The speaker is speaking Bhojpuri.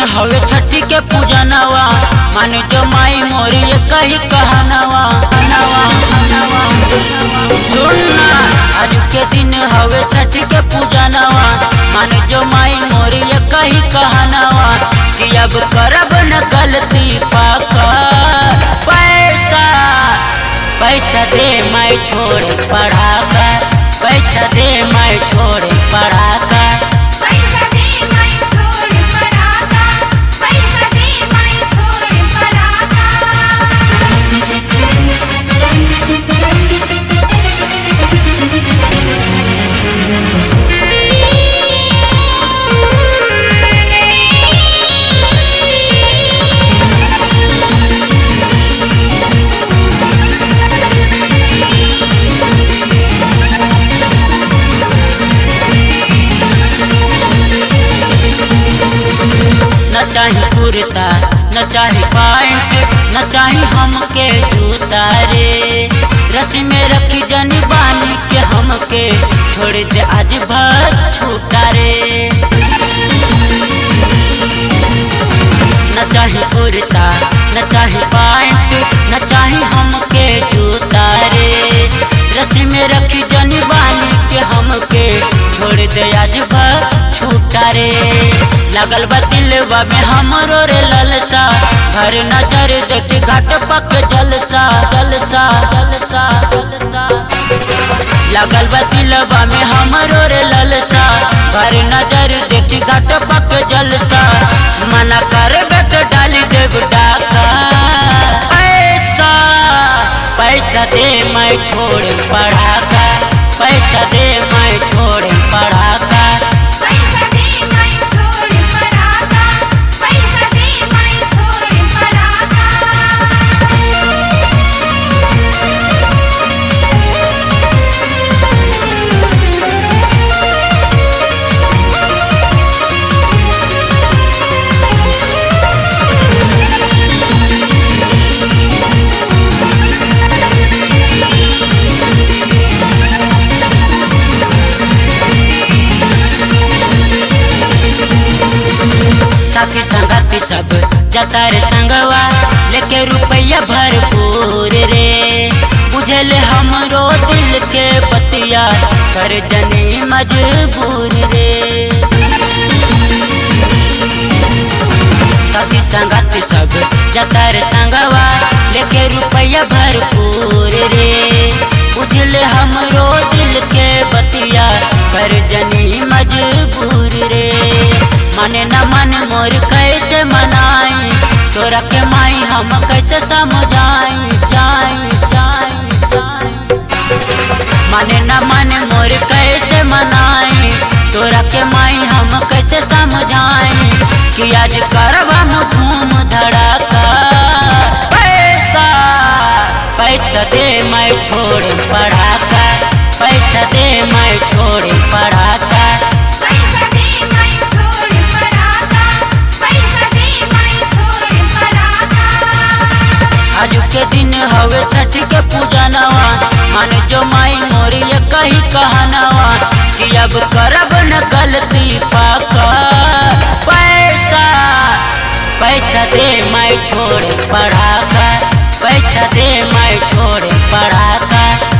हवे छठी के पूजनवा मान जो माई मोरी ये कही कहनवा नवा नवा सुनना आज के दिन हवे छठी के पूजनवा मान जो माई मोरी ये कही कहनवा कि अब करब न गलती पाका पैसा पैसा दे मैं छोड़ पढ़ा कर पैसा दे मैं छोड़ पढ़ा कर पैसा दे मैं छोड़ पराका पैसा दे मैं छोड़ पराका न चाही कुर्ता न चाही पैंट न चाही हमके जूता रे रस में रखी जनी बानी के हमके छोड़ दे आज भर छूटा रे न चाही कुर्ता न चाही पैंट न चाही हमके जूता रे रस में रखी जनी बानी के हमके छोड़ दे आज भर छूटा रे लगल बा दिलवा में हमरो रे ललसा हर नजर देखी घाट पक जलसा जलसा जलसा जलसा लगल बा दिलवा में हमरो रे ललसा हर नजर देखी घाट पक जलसा मना करबे तो डाली देव डाका पैसा पैसा दे मैं छोड़ पढ़ा कर पैसा दे मैं छोड़ पढ़ा कर पैसा दे मैं छोड़ पराका पैसा दे मैं छोड़ पराका साथी संगति सब जता रे संगवा लेके रुपया भरपूर रे बुझल हमरो दिल के बतिया कर जनी मजबूर रे साथी संगति सब जता रे संगवा लेके रुपया भरपूर रे बुझल हमरो दिल के बतिया कर जनी मजबूर रे माने न मन मोर कैसे मनाई तोरा के माई हम कैसे समझाई जाई जाई जाई माने न मन मोर कैसे मनाई तोरा के माई हम कैसे समझाई कि आज करब हम धूम धड़ाका पैसा पैसा दे मैं छोड़ पढ़ा कर पैसा दे मैं छोड़ पढ़ा कर पैसा दे मैं छोड़ पराका पैसा दे मैं छोड़ पराका आज के दिन हवे छठ के पूजनवा मन जो माई मोरी ये कही कहनवा कि अब करब न गलती पाका पैसा पैसा दे मैं छोड़ पढ़ा कर पैसा दे मैं छोड़ पढ़ा कर